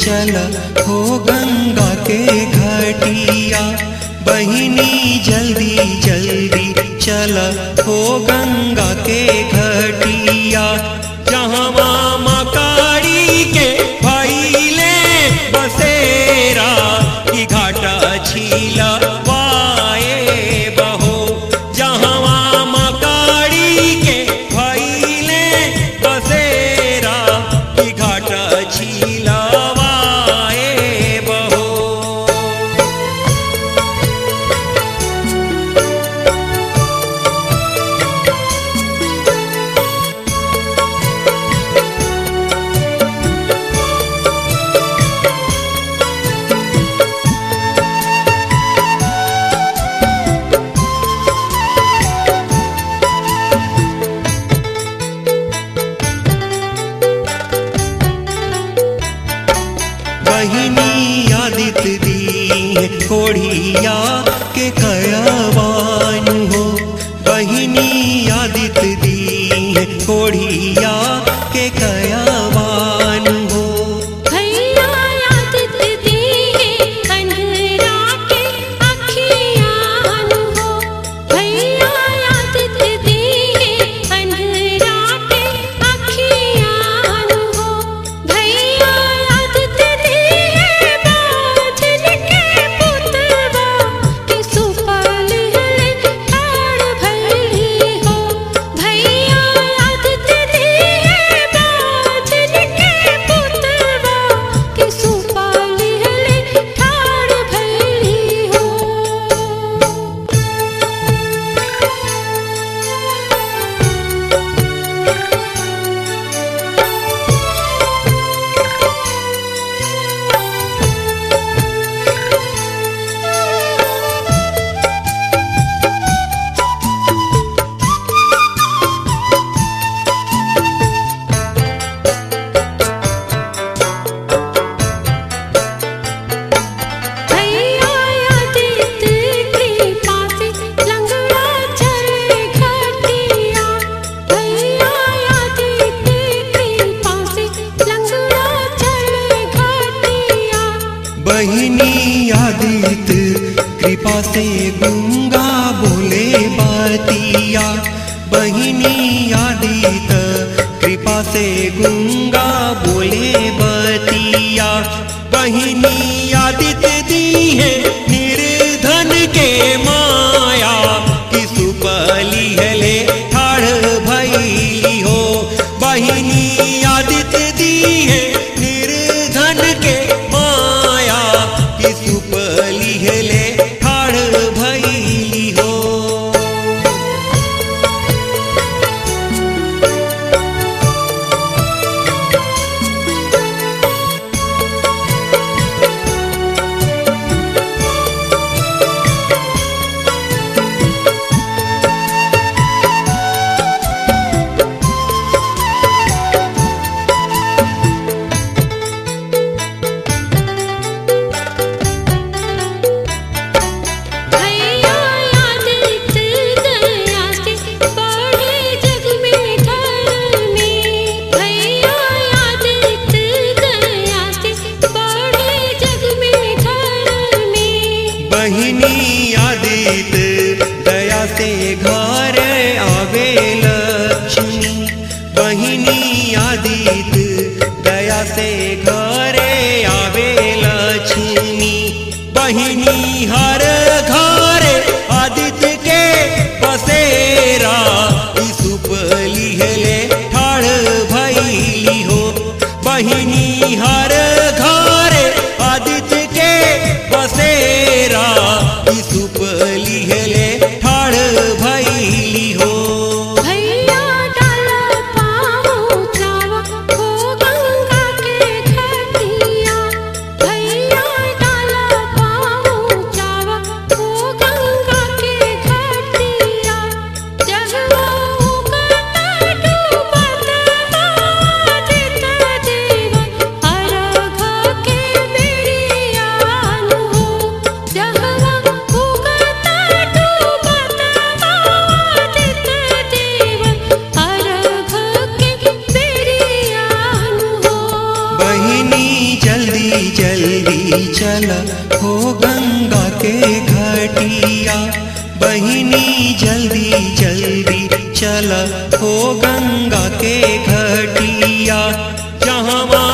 चल हो गंगा के घटिया बहिनी जल्दी जल्दी चल हो गंगा के घटिया जहाँ मामा कारी के भैले बसेरा की घाटा छीला वाए बहो जहाँ मामा कारी के भैले बसेरा की घाटा छीला वाए बहो बहिनी आदित दी है कोढ़िया के कयावान हो बहिनी आदित दी है कोढ़िया के कयावान हो भैया आदित दी है अंधरा के अखियान हो भैया आदित दी है अंधरा के अखियान हो भैया आदित दी है बादल के पुतवा के सुपाल हले ठाड़ भैली हो भैया आदित दी है बादल के पुतवा के सुपाल हले ठाड़ भैली हो भैया आदित कृपा से लंगड़ा चले घटिया भैया आदित कृपा से लंगड़ा चले घटिया बहिनी आदित कृपा से गंगा बोले बातिया बहिनी आदित कृपा से गंगा बोले बतिया बहिनी आदित दी है निर्धन के माया कि सुपली हले ठाड़ भैली हो बहिनी आदित दी है निर्धन के माया कि सुपली हले ठाड़ भैली हो भैया आदित दया से बढ़े जग में धर्मी भैया आदित दया से बढ़े जग में धर्मी बहिनी आदित दया से घर आवे लक्ष्मी बहिनी आदित दया से घर आवे लक्ष्मी बहिनी हर घर आदित्य के बसेरा ई सुपली हेले ठाड़ भैली हो बहिनी हर घर आदित्य के बसेरा ई सुपली हेले ठाड़ भैली हो भैया डाला पाँव चावा हो गंगा के घटिया भैया डाला पाँव चावा हो गंगा के घटिया जगवा उगता डूबत आदित देव अर्घ के बेड़ियान हो जगवा उगता जल्दी चल हो गंगा के घटिया बहिनी जल्दी जल्दी चल हो गंगा के घटिया जहाँ